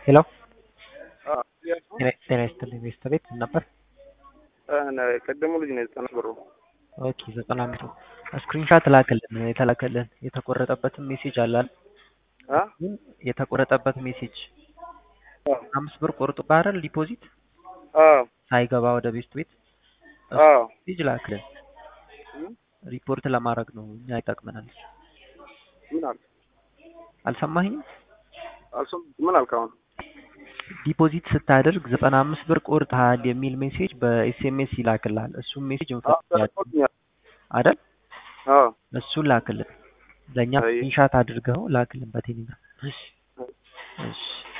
ሄሎ አዎ ጤና ይስጥልኝ ቤተሰብ ቤት ምን ነበር? ቀደሙ ልጅ ነው ዘጠና ብሩ ኦኬ ዘጠና አምስቱ ስክሪንሻት ላክልን የተላከልን የተቆረጠበትን ሜሴጅ አላል አ የተቆረጠበት ሜሴጅ አምስት ብር ቆርጦ ባህረል ዲፖዚት አዎ ሳይገባ ወደ ቤት ቤት አዎ ሜሴጅ ላክልን ሪፖርት ለማድረግ ነው እኛ ይጠቅመናል ምን አልክ አልሰማኝም አልሰም ምን አልክ አሁን ዲፖዚት ስታደርግ ዘጠና አምስት ብር ቆርጠሃል የሚል ሜሴጅ በኤስኤምኤስ ይላክልሃል እሱም ሜሴጅ እንፈልጋለን አይደል አዎ እሱን ላክልን ለእኛ አይ። ስክሪንሻት አድርገው ላክልን በቴሌግራም እሺ እሺ